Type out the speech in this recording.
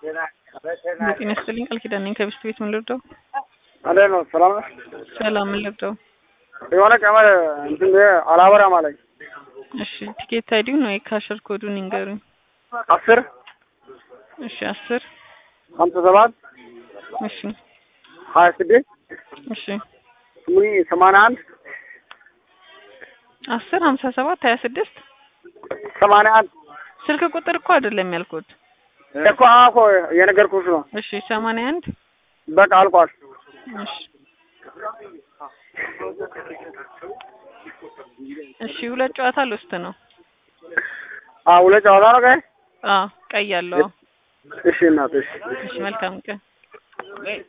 ጤና ይስጥልኝ ቃል ኪዳን ነኝ ከብስት ቤት ምን ልርዳው? እንዴት ነው? ሰላም ነው? ሰላም ምን ልርዳው? የሆነ ቀመር እንትን አላበራም አለኝ። እሺ ቲኬት አይዲው ነው የካሸር ኮዱን ይንገሩኝ። አስር እሺ አስር ሀምሳ ሰባት እሺ ሀያ ስድስት እሺ ስምኒ ሰማንያ አንድ አስር ሀምሳ ሰባት ሀያ ስድስት ሰማንያ አንድ ስልክ ቁጥር እኮ አይደለም ያልኩት። እኮ እኮ የነገርኩሽ ነው። እሺ ሰማንያ አንድ በቃ አልቋል። እሺ እሺ ሁለት ጨዋታ ልውስጥ ነው። አዎ ሁለት ጨዋታ ነው ቀይ አዎ ቀይ ያለው እሺ እናት እሺ እሺ መልካም ቀን